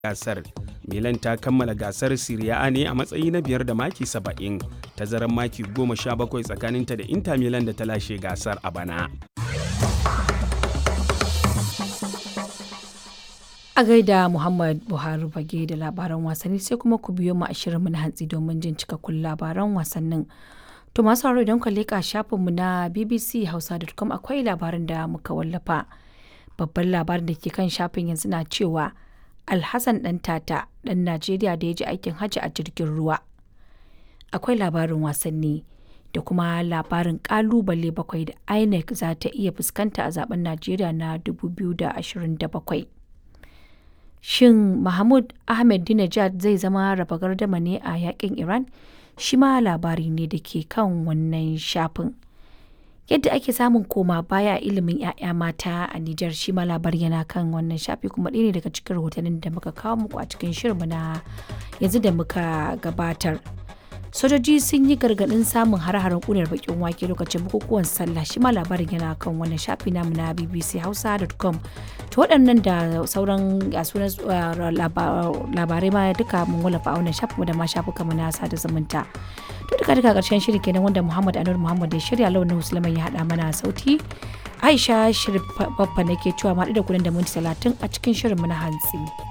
gasar milan ta kammala gasar Serie A ne a matsayi na biyar da maki 70 tazarar maki 17 tsakaninta da inter milan da ta lashe gasar a bana a gaida muhammad buhari bage da labaran wasanni sai kuma ku biyo mu a shirinmu na hantsi domin jin cikakkun labaran wasannin to masu haro idan ka leƙa shafinmu na bbc hausa.com akwai labarin da muka wallafa babban labarin da ke kan shafin yanzu na cewa alhassan dan tata dan najeriya da ya ji aikin hajji a jirgin ruwa akwai labarin wasanni da kuma labarin kalubale bakwai da inec za ta iya fuskanta a zaben najeriya na 2027 shin mahmud ahmed dinajad zai zama raba gardama ne a yakin iran shi ma labari ne da ke kan wannan shafin yadda ake samun koma baya ilimin 'ya'ya mata a Nijar shi ma labari yana kan wannan shafi kuma ɗaya ne daga cikin rahotannin da muka kawo muku a cikin shirinmu na yanzu da muka gabatar. sojoji sun yi gargaɗin samun har-haren ƙunar bakin wake lokacin bukukuwan sallah shi ma labarin yana kan wannan shafi namu na bbchausa.com to waɗannan da sauran sunan labarai ma duka mun wallafa a wannan shafin da ma shafuka mu na sada zumunta to duka duka ƙarshen shiri kenan wanda muhammad anur muhammad ya shirya launin musulman ya haɗa mana sauti aisha shirin babba nake cewa ma da kuɗin da minti talatin a cikin shirin mu na hantsi.